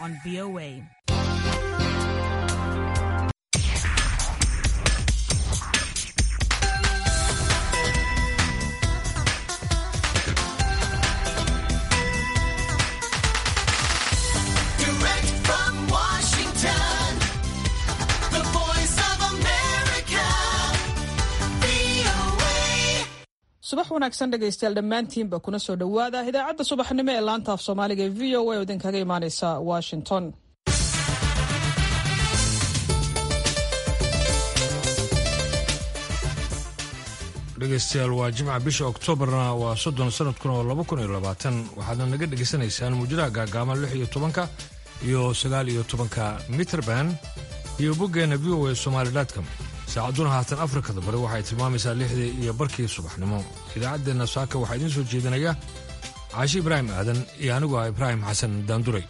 on VOA. Direct from Washington, the voice of America, VOA. subax wanaagsan dhegaystayaal dhammaantiinba kuna soo dhowaada idaacadda subaxnimo ee laanta af soomaaliga ee v o a oo idinkaga imaaneysa washington dhegaystayaal waa jimca bisha oktoobarna waa soddon sanadkuna oo laba kun iyo labaatan waxaadna naga dhegaysanaysaan muujadaha gaagaaban lix iyo tobanka iyo sagaal iyo tobanka mitrband iyo boggeenna v o a somaali.com saacadduna haatan afrikada bari waxay tilmaamaysaa lixdii iyo barkii subaxnimo idaacaddeenna saaka waxaa idiin soo jeedinaya caashi ibraahim aadan iyo anigu ah ibraahim xasan daanduray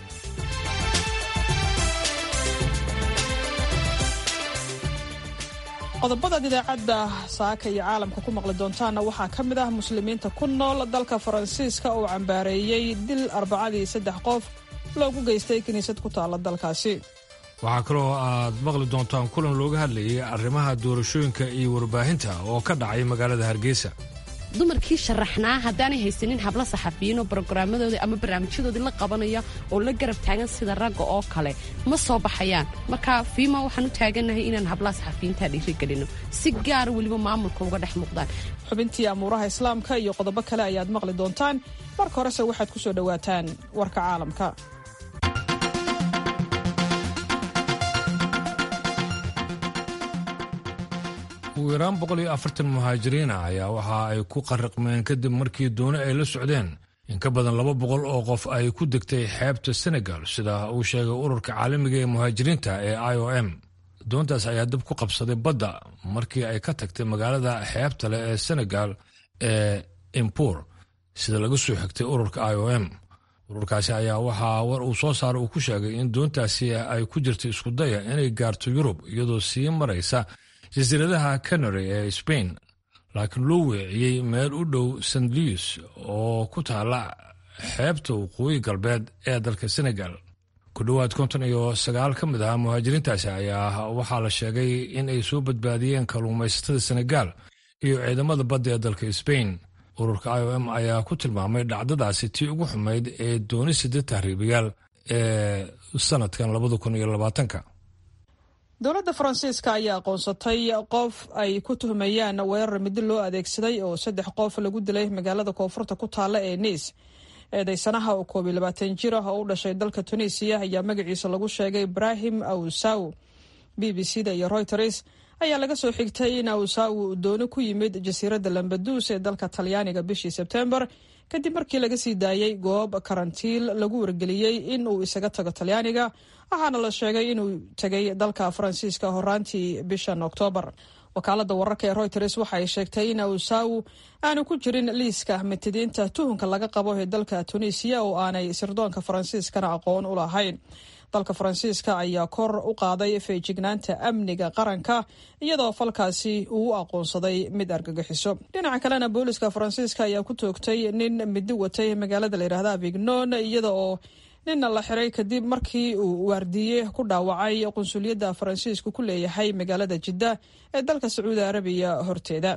qodobadaad idaacadda saaka iyo caalamka ku maqli doontaanna waxaa ka mid ah muslimiinta ku nool dalka faransiiska oo cambaareeyey dil arbacadii saddex qof loogu geystay kiniisad ku taalla dalkaasi waxaa kaloo aad maqli doontaan kulan looga hadlayay arrimaha doorashooyinka iyo warbaahinta oo ka dhacay magaalada hargeysa dumarkii sharaxnaa haddaanay haysanin hablo saxafiyiinoo brograamadoodii ama barnaamijyadoodii la qabanaya oo la garab taagan sida ragga oo kale ma soo baxayaan marka fiima waxaan u taagannahay inaan hablaha saxafiyiinta dhiirigelino si gaara weliba maamulka uga dhex muuqdaan xubintii amuuraha islaamka iyo qodobo kale ayaad maqli doontaan marka horese waxaad ku soo dhowaataan warka caalamka ugu yaraan boqol iyo afartan muhaajiriina ayaa waxa ay ku qarriqmeen kadib markii dooni ay la socdeen in ka badan laba boqol oo qof ay ku degtay xeebta senegal sida uu sheegay ururka caalamiga ee muhaajiriinta ee i o m doontaas ayaa dab ku qabsaday badda markii ay ka tagtay magaalada xeebta leh ee senegal ee impur sida laga soo xigtay ururka i o m ururkaasi ayaa waxaa war uu soo saaray uu ku sheegay in doontaasi ay ku jirtay iskudaya inay gaarto yurub iyadoo sii maraysa jasiiradaha canary ee spain laakiin loo weeciyey meel u dhow st louis oo ku taala xeebta waqooyi galbeed ee dalka senegal ku dhowaad konton iyo sagaal ka mid ah muhaajiriintaasi ayaa waxaa la sheegay in ay soo badbaadiyeen kalluumaysatada senegal iyo ciidamada badda ee dalka spain ururka i o m ayaa ku tilmaamay dhacdadaasi tii ugu xumayd ee dooni sida tahriibayaal ee sanadkan labada kun iyo labaatanka dowladda faransiiska ayaa aqoonsatay qof ay ku tuhmayaan weerar midi loo adeegsaday oo saddex qof lagu dilay magaalada koonfurta ku taalla ee niis eedeysanaha oo koob iyo labaatan jir ah oo u dhashay dalka tunisiya ayaa magaciisa lagu sheegay ibrahim awsaw b b c da iyo reuters ayaa laga soo xigtay in awsaw uu dooni ku yimid jasiiradda lambaduus ee dalka talyaaniga bishii sebtembar kadib markii laga sii daayey goob karantiil lagu wargeliyey in uu isaga tago talyaaniga waxaana la sheegay inuu tegay dalka faransiiska horaantii bishan oktoobar wakaalada wararka ee reuters waxa ay sheegtay in awsaw aanu ku jirin liiska mitidiinta tuhunka laga qabo ee dalka tunisiya oo aanay sirdoonka faransiiskana aqoon u lahayn dalka faransiiska ayaa kor u qaaday feejignaanta amniga qaranka iyadoo falkaasi uu u aqoonsaday mid argagixiso dhinaca kalena booliska faransiiska ayaa ku toogtay nin midi watay magaalada layidhahda avignon iyada oo ninna la xiray kadib markii uu waardiye ku dhaawacay qunsuliyadda faransiisku ku leeyahay magaalada jidda ee dalka sacuudi arabiya horteeda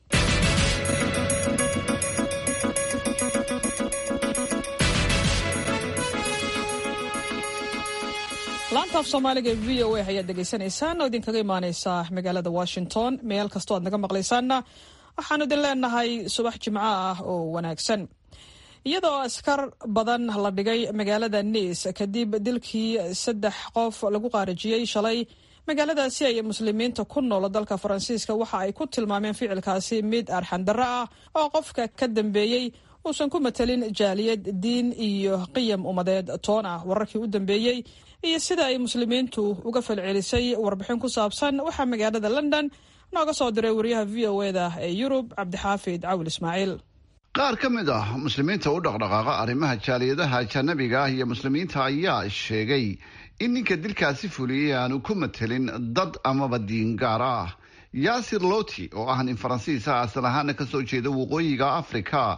laanta af soomaaliga ee v o a ayaad dhegaysanaysaan oo idinkaga imaaneysa magaalada washington meel kastoo aad naga maqlaysaanna waxaanu idin leenahay subax jimco ah oo wanaagsan iyadoo askar badan la dhigay magaalada niis kadib dilkii saddex qof lagu qaarijiyey shalay magaaladaasi ay muslimiinta ku nool dalka faransiiska waxa ay ku tilmaameen ficilkaasi mid arxandarro ah oo qofka ka dambeeyey uusan ku matelin jaaliyad diin iyo qiyam ummadeed toon ah wararkii u dambeeyey iyo sida ay muslimiintu uga falcelisay warbixin ku saabsan waxaa magaalada london nooga soo diray wariyaha v o eda ee yurub cabdixaafid cawil ismaaciil qaar ka mid ah muslimiinta u dhaqdhaqaaqa arrimaha jaaliyadaha ajanabiga ah iyo muslimiinta ayaa sheegay in ninka dilkaasi fuliyey aanu ku matelin dad amaba diin gaar ah yaasir loti oo ah nin faransiis ah asal ahaana kasoo jeeda waqooyiga afrika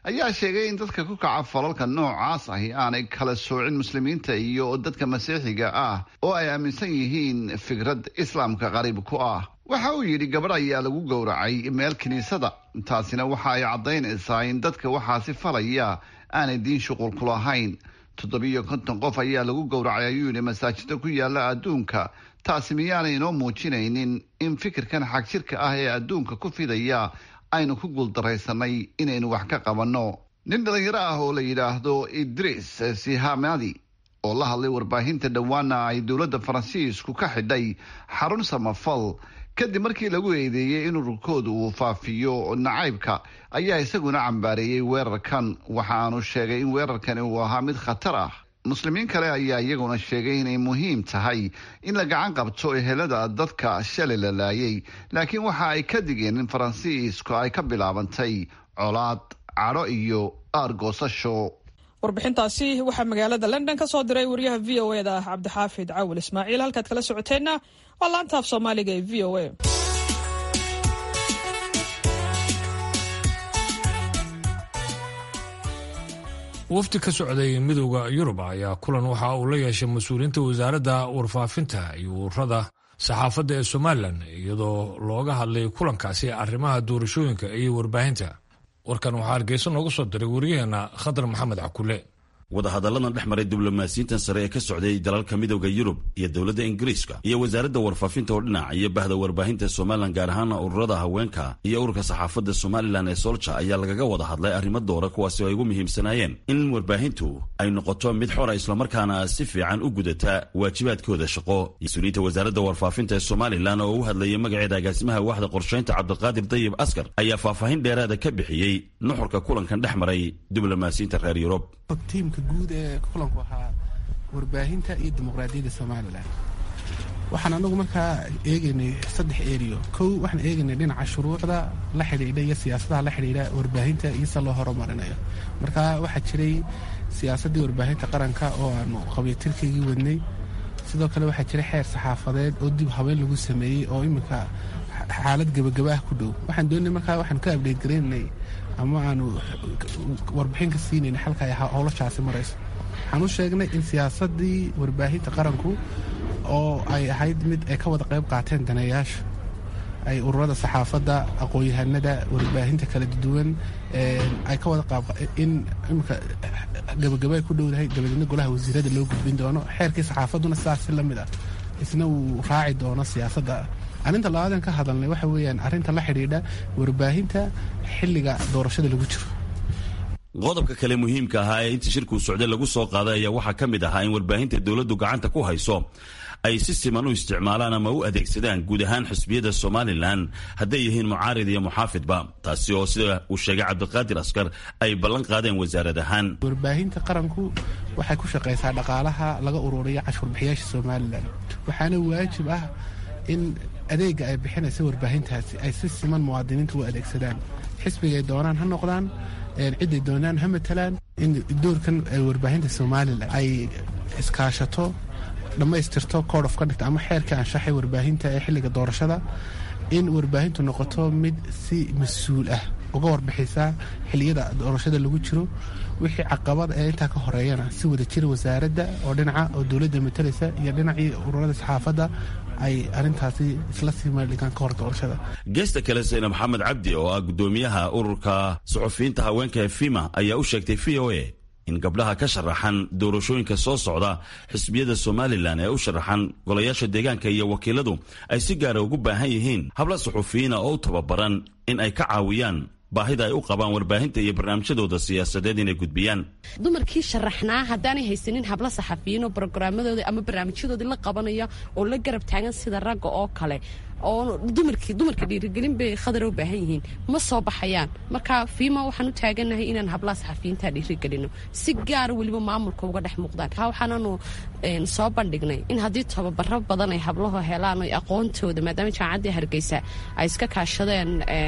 ayaa sheegay in dadka ku kaca falalka noocaas ahi aanay kala soocin muslimiinta iyo dadka masiixiga ah oo ay aaminsan yihiin fikrad islaamka qariib ku ah waxa uu yidhi gabadh ayaa lagu gowracay meel kiniisada taasina waxa ay caddaynaysaa in dadka waxaasi falaya aanay diin shuqul ku lahayn toddobiyo konton qof ayaa lagu gowracay ayuu yidhi masaajida ku yaala adduunka taasi miyaanay inoo muujinaynin in fikirkan xagjirka ah ee adduunka ku fidaya aynu ku guuldaraysanay inaynu wax ka qabanno nin dhalinyaro ah oo la yidhaahdo idris sihamadi oo la hadlay warbaahinta dhowaana ay dowladda faransiisku ka xidhay xarun samafal kadib markii lagu eedeeyey in ururkooda uu faafiyo nacaybka ayaa isaguna cambaareeyey weerarkan waxaanu sheegay in weerarkani uu ahaa mid khatar ah muslimiin kale ayaa iyaguna sheegay inay muhiim tahay in la gacan qabto ehelada dadka shalay la laayay laakiin waxa ay ka digeen in faransiisku ay ka bilaabantay colaad cadho iyo aargoosasho warbixintaasi waxaa magaalada london ka soo diray wariyaha v o e da ah cabdixaafid cawil ismaaciil halkaad kala socoteenna waa laanta af soomaaliga ee v o a wafdi ka socday midowda yurub ayaa kulan waxa uu la yeeshay mas-uuliyiinta wasaaradda warfaafinta iyo ururada saxaafadda ee somalilan iyadoo looga hadlay kulankaasi arrimaha doorashooyinka iyo warbaahinta warkan waxaa hargeysa nooga soo diray wariyaheenna khadar maxamed cakule wadahadalladan dhex maray diblomaasiyiintan sare ee ka socday dalalka midowda yurub iyo dowladda ingiriiska iyo wasaaradda warfaafinta oo dhinac iyo bahda warbaahinta somalilan gaar ahaana ururada haweenka iyo ururka saxaafadda somalilan ee solja ayaa lagaga wada hadlay arrimo doora kuwaasi oo ay ugu muhiimsanaayeen in warbaahintu ay noqoto mid xora islamarkaana si fiican u gudata waajibaadkooda shaqo mas-uuliyiinta wasaaradda warfaafinta ee somalilan oo u hadlayay magaceeda agaasimaha waaxda qorshaynta cabdiqaadir dayib askar ayaa faahfaahin dheeraada ka bixiyey nuxurka kulankan dhex maray diblomaasiyiinta reer yurub tiimka guud ee kulanku ahaa warbaahinta iyo dimuqraadiyadda somalilan waxaan anagu markaa eegaynay saddex eriyo kow waxaan eegaynay dhinaca shuruucda la xidhiidha iyo siyaasadaha la xidhiidha warbaahinta iyo se loo horumarinayo marka waxaa jiray siyaasaddii warbaahinta qaranka oo aanu qabiyatirkaygii wadnay sidoo kale waxaa jiray xeer saxaafadeed oo dib habeen lagu sameeyey oo iminka xaalad gebagaba ah ku dhow waxaan doonay markaa waxaan ka abdheyt garaynay ama aanu warbixin ka siinayn xalka ay howlashaasi marayso waxaan u sheegnay in siyaasadii warbaahinta qaranku oo ay ahayd mid ay ka wada qayb qaateen daneeyaasha ay ururada saxaafadda aqoon-yahanada warbaahinta kala duwan ay ka wada qaab in imika gabagaba ay ku dhowdahay dabadeedna golaha wasiirada loo gudbin doono xeerkii saxaafadduna sidaasi la mid ah isna uu raaci doono siyaasadda arrinta labaadan ka hadalnay waxa weeyaan arrinta la xidhiidha warbaahinta xilliga doorashada lagu jiro qodobka kale muhiimka ahaa ee intii shirkuu socday lagu soo qaaday ayaa waxaa ka mid ahaa in warbaahinta dowladdu gacanta ku hayso ay si siman u isticmaalaan ama u adeegsadaan guud ahaan xisbiyada somalilan hadday yihiin mucaarid iyo muxaafidba taasi oo sida uu sheegay cabdiqaadir askar ay ballan qaadeen wasaarad ahaan warbaahinta qaranku waxay ku shaqaysaa dhaqaalaha laga ururiyo cashuurbixiyaasha somalilan waxaana waajib ah in adeega ay bixinaysa warbaahintaasi ay si siman muwaadiniinta u adeegsadaan xisbigay doonaan ha noqdaan ciday doonaan ha matalaan in doorkan warbaahinta somalilan ay iskaashato dhammaystirto code of conduct ama xeerka anshaxay warbaahinta ee xilliga doorashada in warbaahintu noqoto mid si mas-uul ah uga warbixisa xiliyada doorashada lagu jiro wixii caqabad ee intaa ka horeeyana si wada jira wasaaradda oo dhinaca oo dowladda matalaysa iyo dhinacii ururada saxaafadda ay arrintaasi isla sii meeldhigaan ka hor doorashada geesta kale sayna maxamed cabdi oo ah guddoomiyaha ururka suxufiyiinta haweenka ee fima ayaa u sheegtay v o a in gabdhaha ka sharaxan doorashooyinka soo socda xisbiyada somalilan ee u sharaxan golayaasha deegaanka iyo wakiiladu ay si gaara ugu baahan yihiin habla suxufiyiina oo u tababaran in ay ka caawiyaan baahida ay u qabaan warbaahinta iyo barnaamijyadooda siyaasadeed inay gudbiyaan dumarkii sharaxnaa haddaanay haysanin habla saxafiyiin oo brogaraamadoodii ama barnaamijyadoodii la qabanaya oo la garab taagan sida ragga oo kale oo dumarkii dumarka dhiirigelin bay khadar u baahan yihiin ma soo baxayaan marka fiima waxaan u taaganahay inaan hablaha saxafiyiinta dhiirigelino si gaara weliba maamulka uga dhex muuqdaan waxaananu soo bandhignay in haddii tababaro badan ay hablahu helaan o aqoontooda maadaama jaamacaddii hargeysa ay iska kaashadeen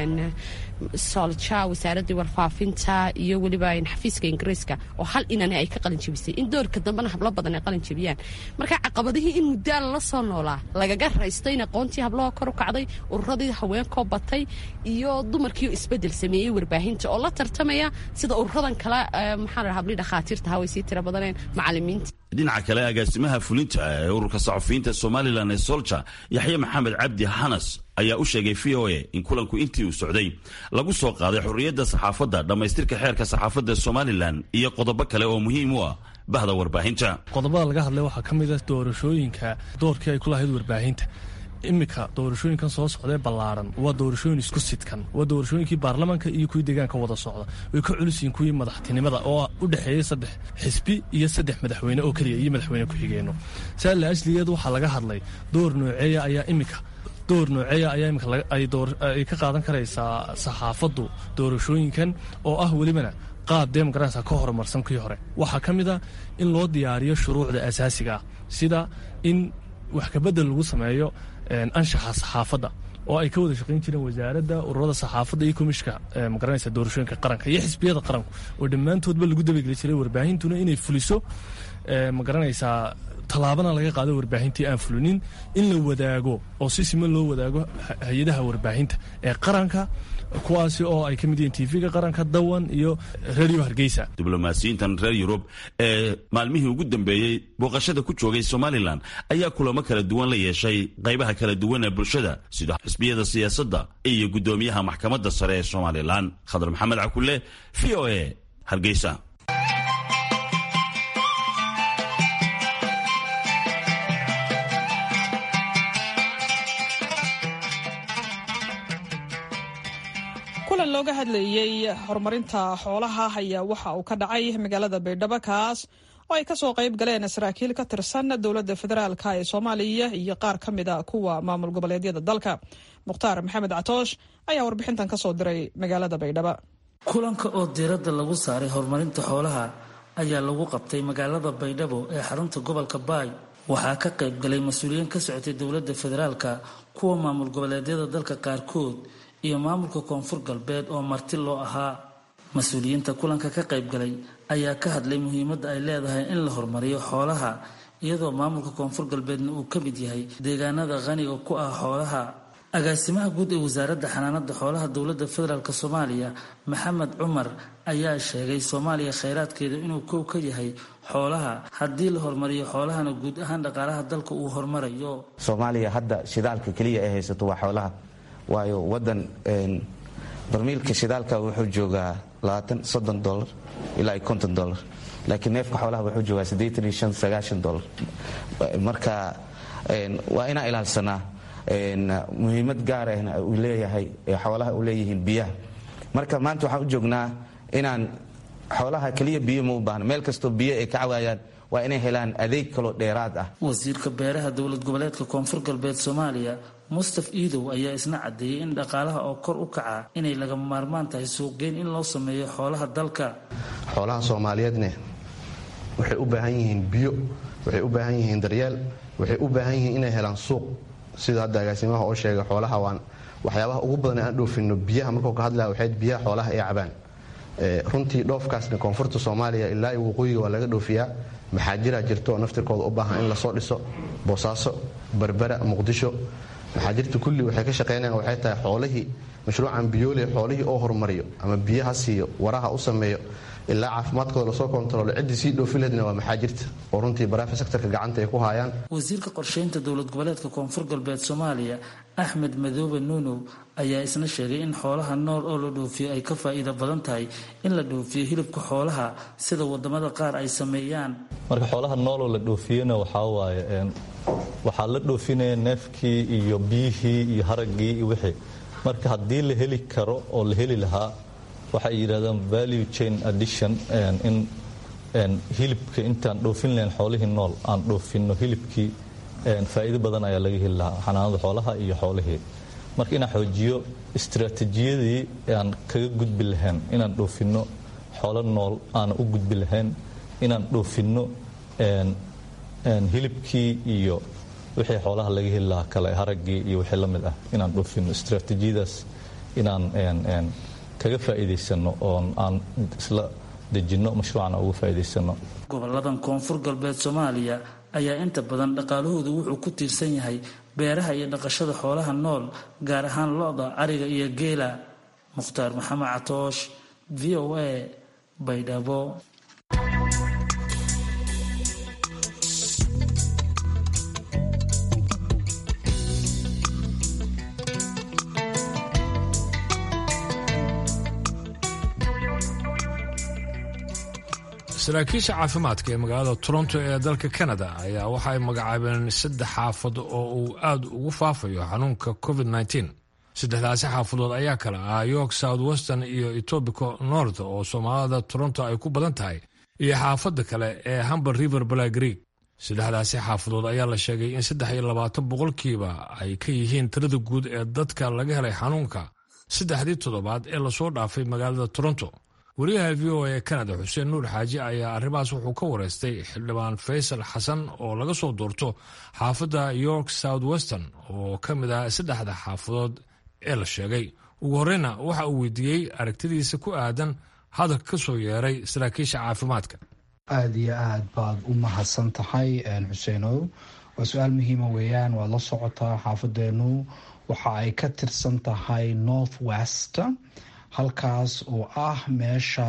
solja wasaaradii warfaafinta iyo weliba xafiiska ingiriiska oo hal inani ay ka qalinjabisay in doorka dambena hablo badan ay qalinjabiyaan marka caqabadihii in muddaa lala soo noolaa lagaga raysto in aqoontii hablaha kor kor u kacday ururadii haweenkoo batay iyo dumarkiio isbedel sameeyey warbaahinta oo la tartamaya sida ururadan kale maxaa la habli dhakhaatiirta haway sii tira badaneen macalimiinta dhinaca kale agaasimaha fulinta ee ururka saxufiyiinta somalilan ee solja yaxye maxamed cabdi xanas ayaa u sheegay v o a in kulanku intii uu socday lagu soo qaaday xorriyadda saxaafadda dhammaystirka xeerka saxaafadda somalilan iyo qodobo kale oo muhiim u ah bahda warbaahinta qodobada laga hadlay waxaa ka mid ah doorashooyinka doorkii ay ku lahayd warbaahinta iminka doorashooyinkan soo socdee ballaaran waa doorashooyin isku sidkan waa doorashooyinkii baarlamaanka iyo kuwii deegaanka wada socda way ka culisiyiin kuwii madaxtinimada oo u dhexeeyey saddex xisbi iyo saddex madaxweyne oo keliya iyo madaxweyne ku-xigeenno saa la asligeed waxaa laga hadlay door nooceeya ayaa iminka door nooceeya ayaa imika ay ka qaadan karaysaa saxaafaddu doorashooyinkan oo ah welibana qaab demogaransa ka horumarsan kii hore waxaa ka mid a in loo diyaariyo shuruucda asaasiga ah sida in wax kabedel lagu sameeyo anshaxa saxaafadda oo ay ka wada shaqayn jireen wasaaradda ururada saxaafadda iyo komishka magaranaysa doorashooyinka qaranka iyo xisbiyada qaranku oo dhammaantoodba lagu dabageli jiray warbaahintuna inay fuliso magaranaysaa tallaabana laga qaado warbaahintii aan fulinin in la wadaago oo si siman loo wadaago hay-adaha warbaahinta ee qaranka kuwaasi oo ay ka mid yihiin tv-ga qaranka dawan iyo radio hargeysa diblomaasiyiintan reer yurub ee maalmihii ugu dambeeyey booqashada ku joogay somalilan ayaa kulamo kala duwan la yeeshay qaybaha kala duwan ee bulshada sida xisbiyada siyaasadda iyo guddoomiyaha maxkamadda sare ee somalilan khadar maxamed cakule v o a hargeysa kulan looga hadlayey horumarinta xoolaha ayaa waxa uu ka dhacay magaalada baydhabo kaas oo ay kasoo qayb galeen saraakiil ka tirsan dowladda federaalk ee soomaaliya iyo qaar ka mid a kuwa maamul goboleedyada dalka mukhtaar maxamed catoosh ayaa warbixintan kasoo diray magaalada baydhabo kulanka oo diiradda lagu saaray horumarinta xoolaha ayaa lagu qabtay magaalada baydhabo ee xarunta gobolka baay waxaa ka qayb galay mas-uuliyiin ka socotay dowladda federaalka kuwa maamul goboleedyada dalka qaarkood iyo maamulka koonfur galbeed oo marti loo ahaa mas-uuliyiinta kulanka ka qayb galay ayaa ka hadlay muhiimadda ay leedahay in la horumariyo xoolaha iyadoo maamulka koonfur galbeedna uu ka mid yahay deegaanada qaniga ku ah xoolaha agaasimaha guud ee wasaaradda xanaanada xoolaha dowladda federaalk soomaaliya maxamed cumar ayaa sheegay soomaaliya khayraadkeeda inuu kow ka yahay xoolaha haddii la horumariyo xoolahana guud ahaan dhaqaalaha dalka uu horumarayo soomaaliya hadda shidaalka keliya ay haysato waa xoolaha waayo wadan barmiilka shidaalka wuxuu joogaa soddon dolar ilaa konton dolar laakiin neefka xoolaha wuxuu joogaa siddeetan iyo shan sagaashan dolar marka waa inaan ilaalsanaa muhiimad gaar ahna uu leeyahay xoolaha u leeyihiin biyaha marka maanta waxaan u joognaa inaan xoolaha keliya biyo ma u baahna meel kastoo biyo ay ka cawaayaan waa inay helaan adeeg kaloo dheeraad ah wasiirka beeraha dowlad goboleedka koonfur galbeed soomaaliya mustaf iidow ayaa isna caddeeyey in dhaqaalaha oo kor u kaca inay lagama maarmaan tahay suuqgeyn in loo sameeyo xoolaha dalka xoolaha soomaaliyeedne waxay u baahan yihiin biyo waxay u baahan yihiin daryeel waxay u baahan yihiin inay helaan suuq sida hadda agaasimaha oo sheegay xoolaha waan waxyaabaha ugu badan aan dhoofino biyaha markuu ka hadlaya waxayd biyaha xoolaha ay cabaan runtii dhoofkaasna koonfurta soomaaliya ilaa iyo waqooyiga waa laga dhoofiyaa maxaajiraa jirto oo naftirkooda u baahan in lasoo dhiso boosaaso berbera muqdisho maxaajirta kulli waxay ka shaqaynayaan waxay tahay xoolihii mashruucan biyoole xoolihii oo horumariyo ama biyaha siiyo waraha u sameeyo ilaa caafimaadkooda lasoo kontaroolo ciddii sii dhoofi laheedna waa maxaajirta oo runtii baraafi sektorka gacanta ay ku haayaan wasiirka qorsheynta dowlad goboleedka koonfur galbeed soomaaliya axmed madoobe nuunow ayaa isna sheegay in xoolaha nool oo la dhoofiyo ay ka faa'iido badan tahay in la dhoofiyo hilibka xoolaha sida wadamada qaar ay sameeyaan marka xoolaha nooloo la dhoofiyena waxaa waaye waxaa la dhoofinaya neefkii iyo biyihii iyo haraggii iyo wixii marka haddii la heli karo oo la heli lahaa waxay yidhahdaan value chain addition in hilibka intaan dhoofin lahayn xoolihii nool aan dhoofinno hilibkii faa'iido badan ayaa laga heli lahaa xanaanada xoolaha iyo xoolihii marka inaan xoojiyo istaraatiijiyadii aan kaga gudbi lahayn inaan dhoofinno xoolo nool aana u gudbi lahayn inaan dhoofinno hilibkii iyo wixii xoolaha laga heli lahaa kale haraggii iyo wixii la mid ah inaan dhoofinno istaraatiijiyadaas inaan kaga faa'iidaysano oon aan isla dejinno mashruucana uga faa'iidaysano goboladan koonfur galbeed soomaaliya ayaa inta badan dhaqaalahoodu wuxuu ku tiirsan yahay beeraha iyo dhaqashada xoolaha nool gaar ahaan lo-da ariga iyo geela mukhtaar maxamed catoosh v o a baydhabo saraakiisha caafimaadka ee magaalada toronto ee dalka canada ayaa waxa ay magacaabeen saddex xaafad oo uu aad ugu faafayo xanuunka covid -19 saddexdaasi xaafadood ayaa kale ah york south western iyo etobico north oo soomaalida toronto ay ku badan tahay iyo xaafadda kale ee humber river balagreek saddexdaasi xaafadood ayaa la sheegay in saddex iyo labaatan boqolkiiba ay ka yihiin tirada guud ee dadka laga helay xanuunka saddexdii toddobaad ee lasoo dhaafay magaalada toronto wariyaha v o a canada xuseen nuur xaaji ayaa arrimahaas wuxuu ka wareystay xildhibaan faysal xasan oo laga soo doorto xaafadda york south western oo ka mid ah saddexda xaafadood ee la sheegay ugu horreyna waxa uu weydiiyey aragtidiisa ku aadan hadalka ka soo yeeray saraakiisha caafimaadka aada iyo aad baad u mahadsan tahay xuseenow waa su-aal muhiima weeyaan waad la socotaa xaafadeenu waxa ay ka tirsan tahay north west halkaas oo ah meesha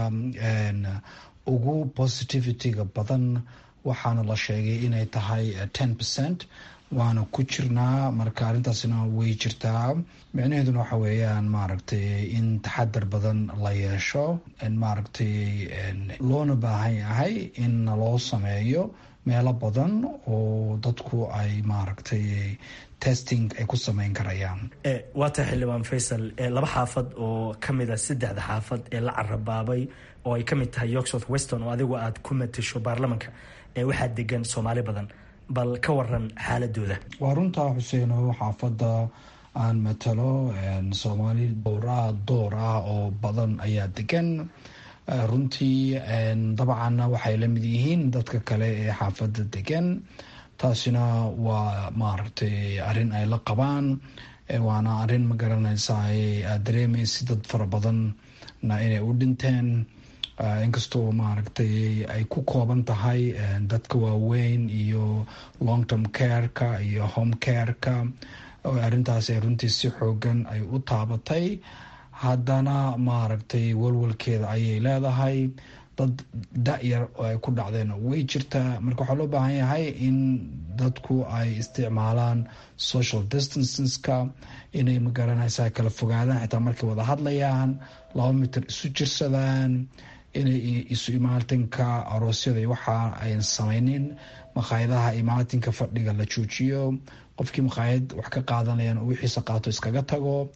ugu positivity-ga badan waxaana la sheegay inay tahay ten percent waana ku jirnaa marka arrintaasina way jirtaa micnaheeduna waxa weeyaan maaragtay in taxadar badan la yeesho maaragtay loona baahan yahay in loo sameeyo meelo badan oo dadku ay maaragtay testing ay ku sameyn karayaan waa tahay xildhibaan faysal laba xaafad oo ka mid a saddexda xaafad ee la carabaabay oo ay ka mid tahay york south weston oo adigu aad ku matasho baarlamanka waxaa degan soomaali badan bal ka waran xaaladooda waa runtaa xuseeno xaafadda aan matalo soomaali dowraa door ah oo badan ayaa degan runtii dabcanna waxay la mid yihiin dadka kale ee xaafadda degan taasina waa maaragtay arrin ay la qabaan waana arrin ma garanaysaa aad dareemaysa dad fara badanna inay u dhinteen inkastoo maaragtay ay ku kooban tahay dadka waaweyn iyo long term careka iyo home careka arrintaas runtii si xoogan ay u taabatay haddana maaragtay walwalkeeda ayay leedahay dad da-yar oo ay ku dhacdeen way jirtaa marka waxaa loo baahan yahay in dadku ay isticmaalaan social distanceska inay magaranaysaa kala fogaadaan xitaa markay wada hadlayaan laba mitir isu jirsadaan inay isu imaatinka aroosyada waxa ayn samaynin makhaayadaha imaatinka fadhiga la joojiyo qofkii makhaayad wax ka qaadanayaan oo wixiisa qaato iskaga tago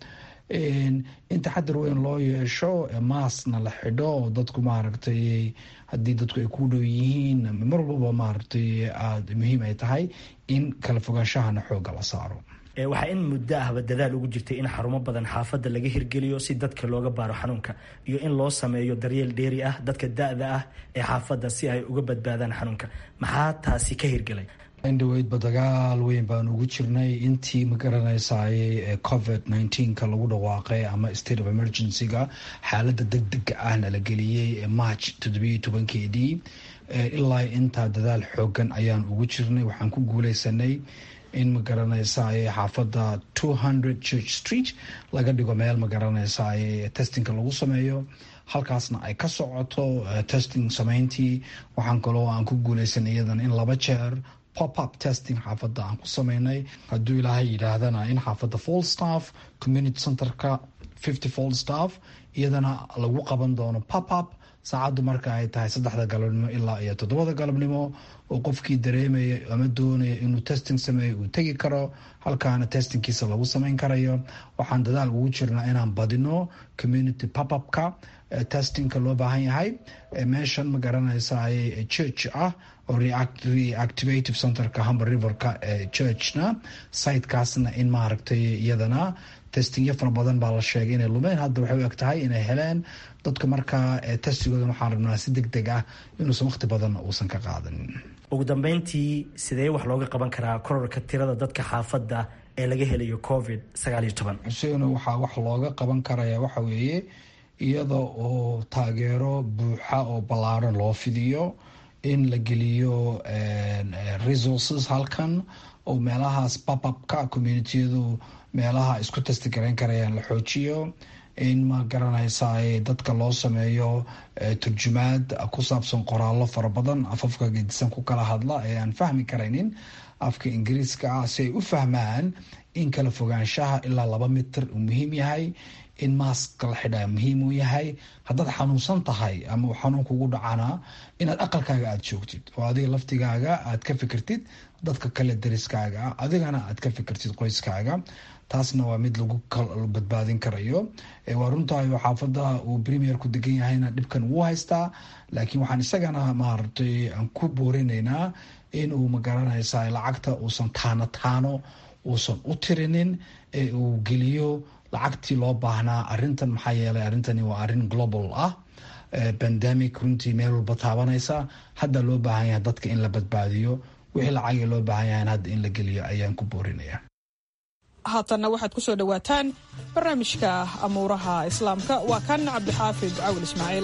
in taxadar weyn loo yeesho maasna la xidho oo dadku maaragtay haddii dadku ay ku dhow yihiin mar walbaba maaragtay aada muhiim ay tahay in kala fogaanshahana xooga la saaro waxaa in muddo ahba dadaal ugu jirtay in xarumo badan xaafadda laga hirgeliyo si dadka looga baaro xanuunka iyo in loo sameeyo daryeel dheeri ah dadka da-da ah ee xaafadda si ay uga badbaadaan xanuunka maxaa taasi ka hirgelay indhaweydba dagaal weyn baan ugu jirnay intii magaranaysaay covid nneteen-ka lagu dhawaaqay ama state of emergency-ga xaaladda deg dega ahna la geliyey march toddobiyo tobankeedii ilaa intaa dadaal xoogan ayaan ugu jirnay waxaan ku guuleysanay in magaranaysaay xaafadda two hundred church street laga dhigo meel magaranaysaay testingka lagu sameeyo halkaasna ay ka socoto testing sameyntii waxaan kaloo aan ku guuleysanay iyadan in laba jeer pop-up testing xaafadda aan ku sameynay hadduu ilaahay yidhaahdana in xaafadda full staff community centerka fifty full staff iyadana lagu qaban doono pop-up saacaddu marka ay tahay saddexda galabnimo ilaa iyo toddobada galabnimo oo qofkii dareemaya ama doonaya inuu testing sameeyo uu tegi karo halkaana testingkiisa lagu sameyn karayo waxaan dadaal ugu jirnaa inaan badino community pop-upka testingka loo baahan yahay meeshan ma garanaysaay church ah oo reactivative centerka humber riverka ee churchna sitekaasna in maaragtay iyadana testingyo fara badan baa la sheegay inay lumeen hadda waxay u eg tahay inay heleen dadka markaa testigooda waxaan rabnaa si deg deg ah inuusan waqti badan uusan ka qaadanin ugu dambeyntii sidee wax looga qaban karaa korarka tirada dadka xaafadda ee laga helayo covid sagaaliyo toban xuseen waxaa wax looga qaban karaya waxa weeye iyada oo taageero buuxa oo ballaaran loo fidiyo in la geliyo resources halkan oo meelahaas bababka communitiyadu meelaha isku testigarayn karayaan la xoojiyo in ma garanaysaa dadka loo sameeyo turjumaad ku saabsan qoraallo fara badan afafka gedisan ku kala hadla ee aan fahmi karaynin afka ingiriiska ah si ay u fahmaan in kala fogaanshaha ilaa laba mitir uu muhiim yahay in maaska la xidhaa muhiim uu yahay haddaad xanuunsan tahay ama uu xanuun kugu dhacana inaad aqalkaaga aada joogtid oo adiga laftigaaga aad ka fikirtid dadka kale dariskaaga ah adigana aad ka fikirtid qoyskaaga taasna waa mid lagu badbaadin karayo waa runtahay oo xaafada uu premierku degan yahayna dhibkan wuu haystaa laakiin waxaan isagana maaragtay aan ku boorinaynaa in uu magaranaysa lacagta uusan taano taano uusan u tirinin ee uu geliyo lacagtii loo baahnaa arintan maxaa yeelay arrintani waa arrin global ah bandemic runtii meel walba taabanaysa hadda loo baahan yahay dadka in la badbaadiyo wixii lacagii loo baahan yahay hadda in la geliyo ayaan ku boorinaya haatanna waxaad ku soo dhowaataan barnaamijka amuuraha islaamka waa kan cabdixaafid cawil ismaaciil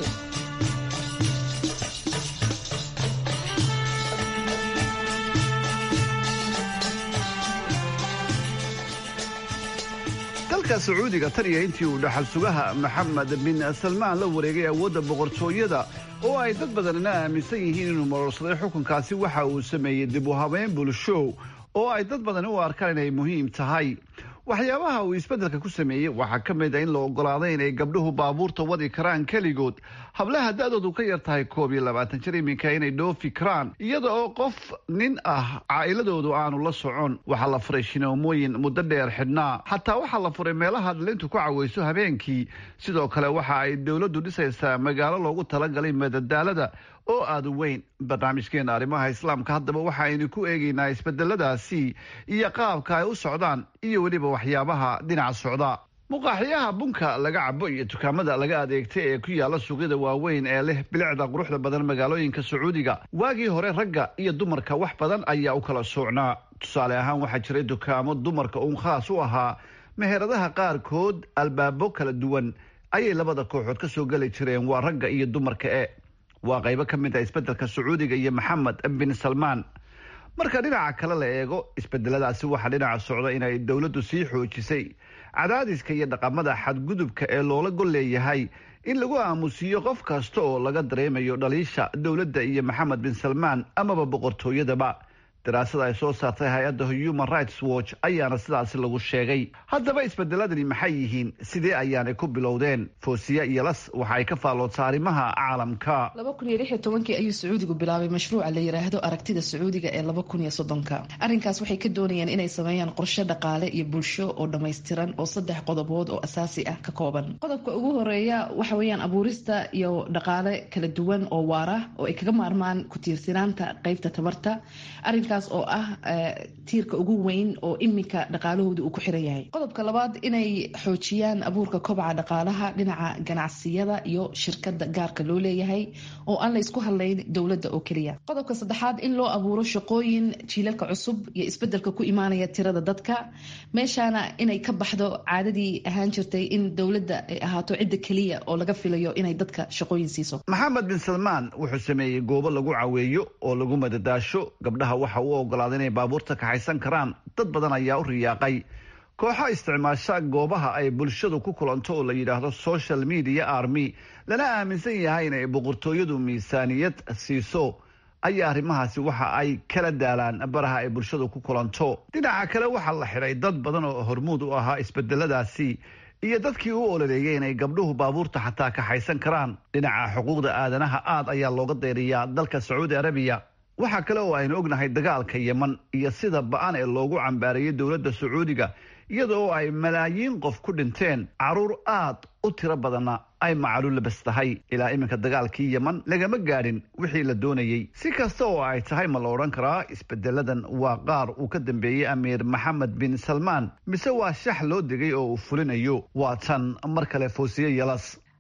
dalka sacuudiga taniya intii uu dhaxal sugaha maxamed bin salmaan la wareegay awoodda boqortooyada oo ay dad badanina aaminsan yihiin inuu marorsaday xukunkaasi waxa uu sameeyey dib u habeyn bulsho oo ay dad badani u arkaan inay muhiim tahay waxyaabaha uu isbeddelka ku sameeyey waxaa ka mid a in la ogolaaday inay gabdhuhu baabuurta wadi karaan keligood hablaha da-doodu ka yar tahay koob iyo labaatan jir iminka inay dhoofi karaan iyada oo qof nin ah caa'iladoodu aanu la socon waxaa la furay shinoomooyin muddo dheer xidhnaa xataa waxaa la furay meelaha dhalintu ku cawayso habeenkii sidoo kale waxa ay dowladdu dhisaysaa magaalo loogu talagalay madadaalada oo aada u weyn barnaamijkeena arrimaha islaamka haddaba waxa aynu ku eegaynaa isbedeladaasi iyo qaabka ay u socdaan iyo weliba waxyaabaha dhinaca socda muqaaxiyaha bunka laga cabo iyo dukaamada laga adeegta ee ku yaala suuqyada waaweyn ee leh bilicda quruxda badan magaalooyinka sacuudiga waagii hore ragga iyo dumarka wax badan ayaa u kala soocnaa tusaale ahaan waxaa jiray dukaamo dumarka uun khaas u ahaa meheradaha qaarkood albaabo kala duwan ayay labada kooxood ka soo geli jireen waa ragga iyo dumarka e waa qaybo ka mid ah isbeddelka sacuudiga iyo maxamed bin salmaan marka dhinaca kale la eego isbedeladaasi waxaa dhinaca socda inay dowladdu sii xoojisay cadaadiska iyo dhaqamada xadgudubka ee loola gol leeyahay in lagu aamusiiyo qof kasta oo laga dareemayo dhaliisha dowladda iyo maxamed bin salmaan amaba boqortooyadaba daraasada ay soo saartay hay-adda human rights watch ayaana sidaasi lagu sheegay haddaba isbedeladani maxay yihiin sidee ayaanay ku bilowdeen foosiya iyo las waxa ay ka faalloodsa arrimaha caalamka laba kun iyo lix iyo tobankii ayuu sacuudigu bilaabay mashruuca la yiraahdo aragtida sacuudiga ee laba kun iyo soddonka arrinkaas waxay ka doonayaan inay sameeyaan qorshe dhaqaale iyo bulsho oo dhammaystiran oo saddex qodobood oo asaasi ah ka kooban qodobka ugu horeeya waxa weeyaan abuurista iyo dhaqaale kala duwan oo waara oo ay kaga maarmaan ku tiirsanaanta qeybta tabarta arrinkaas oo ah tiirka ugu weyn oo iminka dhaqaalahooda uu ku xiran yahay qodobka labaad inay xoojiyaan abuurka kobaca dhaqaalaha dhinaca ganacsiyada iyo shirkada gaarka loo leeyahay oo aan la isku hadlayn dowladda oo keliya qodobka saddexaad in loo abuuro shaqooyin jiilalka cusub iyo isbedelka ku imaanaya tirada dadka meeshaana inay ka baxdo caadadii ahaan jirtay in dowladda ay ahaato cidda keliya oo laga filayo inay dadka shaqooyin siiso maxamed bin salmaan wuxuu sameeyey goobo lagu caweeyo oo lagu madadaasho gabdhaha waxa uu ogolaaday inay baabuurta kaxaysan karaan dad badan ayaa u riyaaqay kooxo isticmaasha goobaha ay bulshadu ku kulanto oo la yidhaahdo social media army lana aaminsan yahay inay boqortooyadu miisaaniyad siiso ayaa arrimahaasi waxa ay kala daalaan baraha ay bulshadu ku kulanto dhinaca kale waxaa la xidhay dad badan oo hormuud u ahaa isbedeladaasi iyo dadkii u ololeeyay inay gabdhuhu baabuurta xataa kaxaysan karaan dhinaca xuquuqda aadanaha aad ayaa looga dayriyaa dalka sacuudi arabiya waxaa kale oo aynu ognahay dagaalka yeman iyo sida ba-an ee loogu cambaarayay dowladda sacuudiga iyada oo ay malaayiin qof ku dhinteen caruur aad u tiro badanna ay macalu labas tahay ilaa iminka dagaalkii yeman lagama gaadhin wixii la doonayey si kasta oo ay tahay ma la odhan karaa isbedeladan waa qaar uu ka dambeeyey amiir maxamed bin salmaan mise waa shax loo degay oo uu fulinayo waa tan mar kale foosiye yelas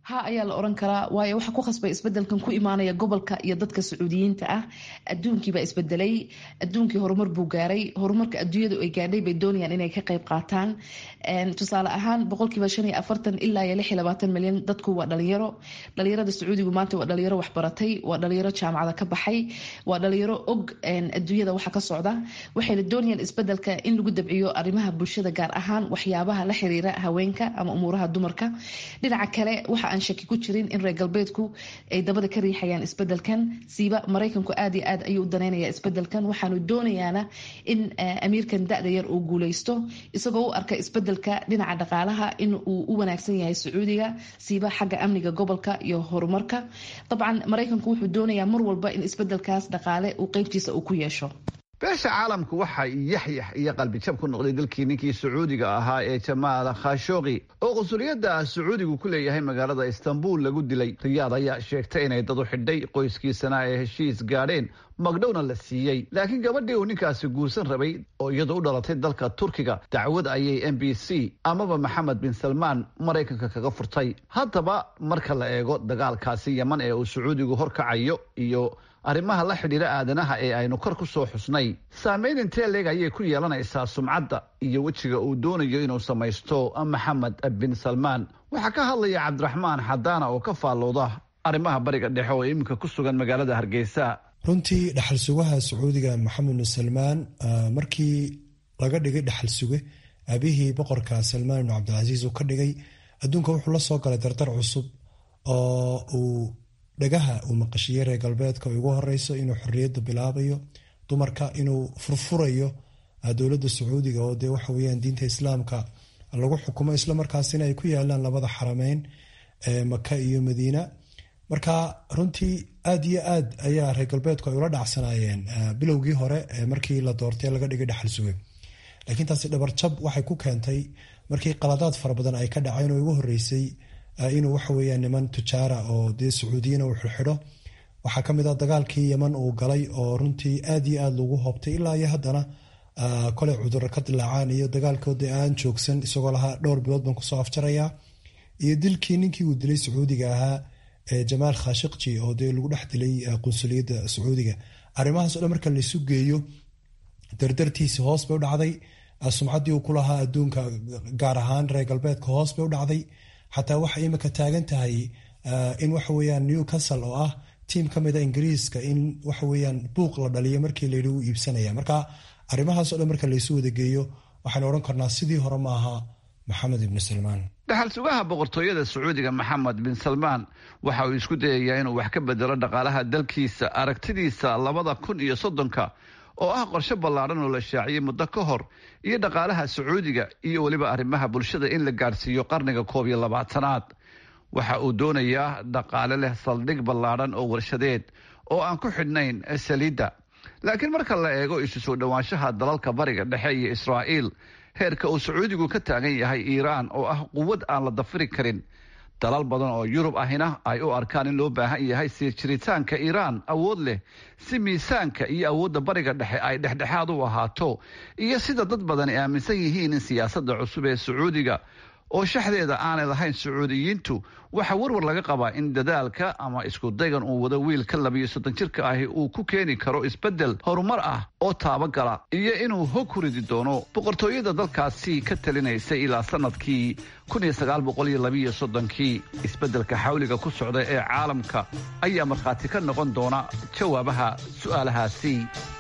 ha ayaa la oran karaa waayo waxa ku khasbay isbedelkan ku imaanaya gobolka iyo dadka sacuudiyiinta ah adduunkiibaa isbedelay adduunkii horumar buu gaaray horumarka adduunyadu ay gaadhay bay doonayaan inay ka qayb qaataan tusaale ahaan boqolkiiba shan iyo afartan ilaa iyo lix iyo labaatan milyan dadku waa dhalinyaro dhalinyarada sacuudigu maanta waa dhalinyaro waxbaratay waa dhalinyaro jaamacada ka baxay waa dhalinyaro og adduunyada waxa ka socda waxayna doonayaan isbedelka in lagu dabciyo arrimaha bulshada gaar ahaan waxyaabaha la xiriira haweenka ama umuuraha dumarka dhinaca kale waxa aan shaki ku jirin in reer galbeedku ay dabada ka riixayaan isbedelkan siiba maraykanku aad iyo aad ayuu u daneynaya isbedelkan waxaanu doonayaana in amiirkan da-da yar uu guuleysto isagoo u arka isbedelka dhinaca dhaqaalaha in uu u wanaagsan yahay sacuudiga siiba xagga amniga gobolka iyo horumarka dabcan maraykanku wuxuu doonayaa mar walba in isbedelkaas dhaqaale uu qeybtiisa uu ku yeesho beesha caalamku waxay yaxyax iyo qalbijab ku noqday dalkii ninkii sacuudiga ahaa ee jamaal khashooqi oo qunsuliyadda sacuudigu ku leeyahay magaalada istanbul lagu dilay riyaad ayaa sheegtay inay dad u xidhay qoyskiisana ay heshiis gaadheen magdhowna la siiyey laakiin gabadhii uu ninkaasi guursan rabay oo iyadu u dhalatay dalka turkiga dacwad ayay m b c amaba maxamed bin salmaan maraykanka kaga furtay haddaba marka la eego dagaalkaasi yeman ee uu sacuudigu horkacayo iyo arrimaha la xidhiira aadanaha ee aynu kor ku soo xusnay saameyn intee leeg ayay ku yeelanaysaa sumcadda iyo wejiga uu doonayo inuu samaysto maxamed bin salmaan waxaa ka hadlaya cabdiraxmaan xadaana oo ka faallooda arrimaha bariga dhexe oo iminka ku sugan magaalada hargeysa runtii dhaxal sugaha sacuudiga maxamed bin salmaan markii laga dhigay dhaxal suge aabihii boqorka salmaan ibnu cabdilcasiis uu ka dhigay adduunka wuxuu la soo galay dardar cusub oo uu dhagaha uu maqashiyey reer galbeedka ugu horeyso inuu xorriyadda bilaabayo dumarka inuu furfurayo dowladda sacuudiga oo dee waxa weyaan diinta islaamka lagu xukumo islamarkaasina ay ku yaalaan labada xarameyn maka iyo madiina marka runtii aad iyo aad ayaa reer galbeedku ay ula dhacsanaayeen bilowgii hore markii la doortay laga dhigay dhaxal suge laakiin taasi dhabarjab waxay ku keentay markii qaladaad fara badan ay ka dhaceen oo ugu horeysay inuu waxaweyaan niman tujaara oo dee sacuudiyana uu xirxidho waxaa kamid ah dagaalkii yeman uu galay oo runtii aad iyo aad lagu hoobtay ilaa iyo haddana koley cuduro ka dilaacaan iyo dagaalkoodii aan joogsan isagoo lahaa dhowr bilood baan kusoo afjarayaa iyo dilkii ninkii uu dilay sacuudiga ahaa jamaal khashikji oo dee lagu dhex dilay qunsuliyadda sacuudiga arrimahaas o dhan marka laysu geeyo dardartiisi hoos bay u dhacday sumcaddii uu ku lahaa adduunka gaar ahaan reer galbeedka hoos bay u dhacday xataa waxay imika taagan tahay in waxaweyaan newcastle oo ah tiim ka mida ingiriiska in waxaweyaan buuq la dhaliyo markii layidhi u iibsanaya marka arrimahaas o dhan marka laysu wadageeyo waxaynu odhan karnaa sidii hore maaha maxamed ibni salmaan dhaxal sugaha boqortooyada sacuudiga maxamed bin salmaan waxa uu isku dayayaa inuu wax ka bedelo dhaqaalaha dalkiisa aragtidiisa labada kun iyo soddonka oo ah qorshe ballaadhan oo la shaaciyey muddo ka hor iyo dhaqaalaha sacuudiga iyo weliba arrimaha bulshada in la gaadhsiiyo qarniga koob iyo labaatanaad waxa uu doonayaa dhaqaale leh saldhig ballaadhan oo warshadeed oo aan ku xidhnayn saliidda laakiin marka la eego isu soo dhowaanshaha dalalka bariga dhexe iyo israa'iil heerka uu sacuudigu ka taagan yahay iiraan oo ah quwad aan la dafiri karin dalal badan oo yurub ahina ay u arkaan in loo baahan yahay sii jiritaanka iiraan awood leh si miisaanka iyo awoodda bariga dhexe ay dhexdhexaad u ahaato iyo sida dad badan ay aaminsan yihiin in siyaasadda cusub ee sacuudiga oo shaxdeeda aanay lahayn sacuudiyiintu waxaa warwar laga qabaa in dadaalka ama isku daygan uu wado wiilka labiyo soddon jirka ahi uu ku keeni karo isbeddel horumar ah oo taabagala iyo inuu hog ku ridi doono boqortooyada dalkaasi ka talinaysay ilaa sanadkii kii isbeddelka xawliga ku socda ee caalamka ayaa markhaati ka noqon doona jawaabaha su'aalahaasi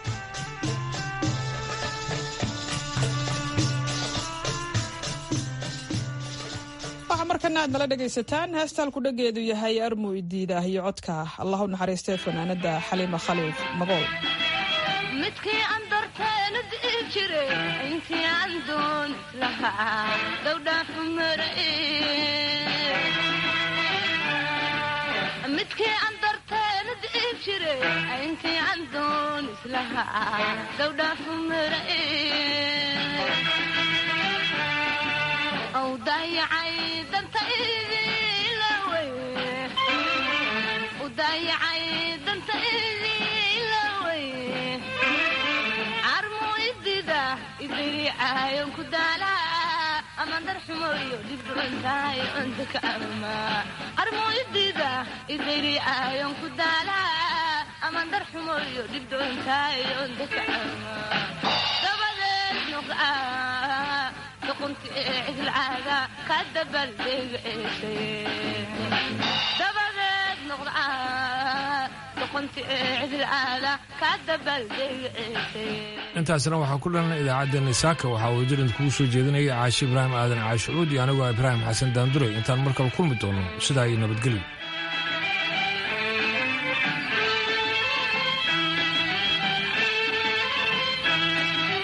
waxaa markana aad nala dhegaysataan heestaalku dhageedu yahay armu idiidah iyo codka allah u naxariistee fanaanada xaliima khaliif magool midkii aan darteena di'i jire intii aan doon lahaa dhowdhaafu maray midkii aan darteena di'i jire intii aan doon islahaa dhowdhaafu maray ow daayacay dantaydilawey u daayacay dantaydilawey carmu idida idiricayon ku daalaa amandar xumoyo dhibdhucuntahay ondaka ama armoydida idayri ayon ku daala amandar xumoyo dhibdhucuntahay ondaka ama dabadeed noqda doqonti ee cidlcaada ka dabaldhegaceesay dabadeed noqda doqonti ee cidlcaada ka dabaldhegaceesay intaasna waxaa ku dhalan idaacaddeenna saaka waxaa wadajiran kugu soo jeedinaya caashi ibraahim aadan caashucuud iyo anigoo ibraahim xasan daanduray intaan markale kulmi doono sidaa iyo nabadgelyo